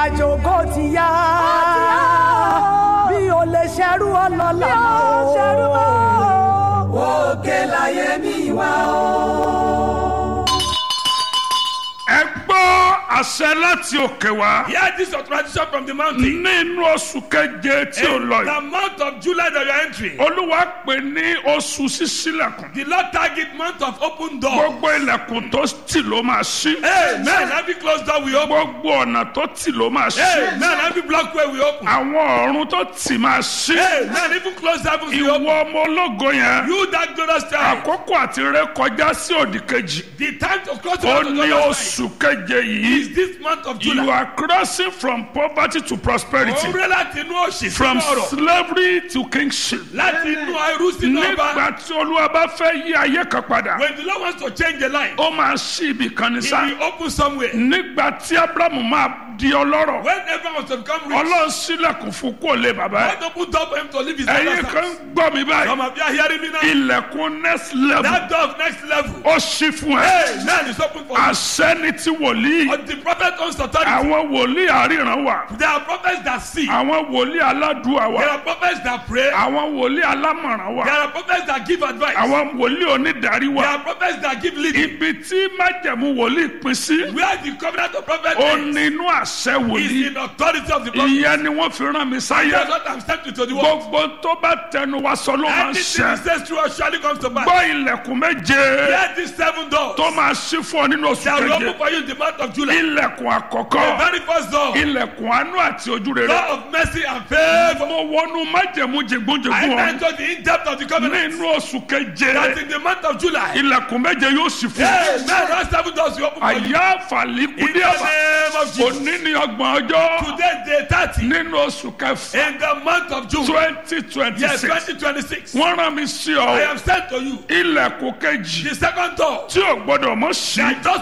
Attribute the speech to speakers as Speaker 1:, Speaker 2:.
Speaker 1: àjò kò ti yá bí o lè ṣerú ọlọ́lá o òkè láyé mi wá o.
Speaker 2: ẹ gbọ́ àṣẹ láti òkè wá.
Speaker 3: Hear this authorization from the mountain.
Speaker 2: nínú oṣù keje tí ó lọ
Speaker 3: In the
Speaker 2: yìí.
Speaker 3: month of July that you are entering,
Speaker 2: olúwa pè ní oṣù ṣíṣílẹ̀kùn.
Speaker 3: the Lord target month of open door.
Speaker 2: gbogbo ilẹ̀kùn tó tì ló máa ṣí.
Speaker 3: Amen. Every closed door we open.
Speaker 2: gbogbo ọ̀nà tó tì ló máa ṣí.
Speaker 3: Amen. Every block way we open.
Speaker 2: àwọn ọ̀run tó tì máa ṣí.
Speaker 3: Amen. Even closed heavens we
Speaker 2: ìwọ
Speaker 3: open.
Speaker 2: ọmọ ológo yẹn.
Speaker 3: You that glorious time.
Speaker 2: àkókò àti ré kọjá sí òdì kejì.
Speaker 3: The time to cross the
Speaker 2: ó
Speaker 3: line
Speaker 2: ní
Speaker 3: to glorious
Speaker 2: oṣù keje yìí.
Speaker 3: is this month of
Speaker 2: you
Speaker 3: July.
Speaker 2: are crossing from poverty to prosperity.
Speaker 3: Òun rẹ̀ láti inú òṣì
Speaker 2: from
Speaker 3: sínú ọ̀rọ̀.
Speaker 2: slavery to kingship.
Speaker 3: Láti inú ẹrú sínú ọba.
Speaker 2: nígbà tí olúwa bá fẹ́ yí ayé kan padà.
Speaker 3: When the Lord wants to change a life,
Speaker 2: ó máa ṣí ibì kan ní
Speaker 3: he
Speaker 2: sá.
Speaker 3: will open somewhere.
Speaker 2: nígbà tí abrahamu máa di ọlọ́rọ̀.
Speaker 3: When everyone wants to become rich,
Speaker 2: ọlọ́run sílẹ̀kùn fún kó lè bàbá ẹ̀.
Speaker 3: God open door for him to leave his
Speaker 2: ẹ̀yin
Speaker 3: father's
Speaker 2: kan
Speaker 3: house.
Speaker 2: gbọ́ mi báyìí.
Speaker 3: Some of you are hearing me now.
Speaker 2: ilẹ̀kùn next level.
Speaker 3: That door of next level.
Speaker 2: ó ṣí fún ẹ.
Speaker 3: Hey, man is open for you.
Speaker 2: àṣẹ ni ti wòlíì.
Speaker 3: But the prophet owns authority.
Speaker 2: àwọn wòlíì àríran wà.
Speaker 3: There are prophets that see.
Speaker 2: àwọn wòlíì aládùúwà
Speaker 3: There
Speaker 2: wà.
Speaker 3: are prophets that pray.
Speaker 2: àwọn wòlíì alámọ̀ràn
Speaker 3: There
Speaker 2: wà.
Speaker 3: are prophets that give advice.
Speaker 2: àwọn wòlíì onídàárí
Speaker 3: There
Speaker 2: wà.
Speaker 3: are prophets that give leading.
Speaker 2: ibi tí májẹ̀mú wòlíì pín sí.
Speaker 3: Where the covenant of prophet
Speaker 2: ó
Speaker 3: ends
Speaker 2: nínú àṣẹ
Speaker 3: is
Speaker 2: wòlíì.
Speaker 3: in authority of the prophet.
Speaker 2: ìyẹn ni wọ́n fi rán mi sáyé.
Speaker 3: That's what I'm sent to the world.
Speaker 2: gbogbo tó bá tẹnu wa sọ ló máa ń
Speaker 3: Anything he
Speaker 2: ṣẹ.
Speaker 3: says true or surely comes to pass.
Speaker 2: gbọ́ ilẹ̀kùn méje
Speaker 3: Hear these seven doors
Speaker 2: tó máa ṣí fún ọ nínú oṣù
Speaker 3: that will open
Speaker 2: keje.
Speaker 3: for you in the month of July.
Speaker 2: ilẹ̀kùn
Speaker 3: The
Speaker 2: àkọ́kọ́
Speaker 3: very first door,
Speaker 2: ilẹ̀kùn àánú àti ojú rere.
Speaker 3: door of mercy and favor.
Speaker 2: mo wọnú májẹ̀mú
Speaker 3: I
Speaker 2: jẹ̀gbọ́njẹ̀gbọ́n ọ
Speaker 3: enter the in-depth of the covenant.
Speaker 2: nínú oṣù keje
Speaker 3: That in the month of July,
Speaker 2: ilẹ̀kùn méje yóò ṣí fún
Speaker 3: hey,
Speaker 2: ọ.
Speaker 3: man, those seven doors will open for you.
Speaker 2: àyà
Speaker 3: In
Speaker 2: àfàlíkúdí
Speaker 3: the
Speaker 2: àbá
Speaker 3: name of Jesus.
Speaker 2: òní ní ọgbọ̀n ọjọ́
Speaker 3: Today, day 30,
Speaker 2: nínú oṣù kẹfà
Speaker 3: in the month of June,
Speaker 2: twenty twenty
Speaker 3: yes,
Speaker 2: six
Speaker 3: 2026,
Speaker 2: wọ́n rán mi sí
Speaker 3: I
Speaker 2: ọ
Speaker 3: am sent to you.
Speaker 2: ilẹ̀kùn kejì
Speaker 3: The second door,
Speaker 2: tí ò gbọ́dọ̀ mọ̀ sí
Speaker 3: that just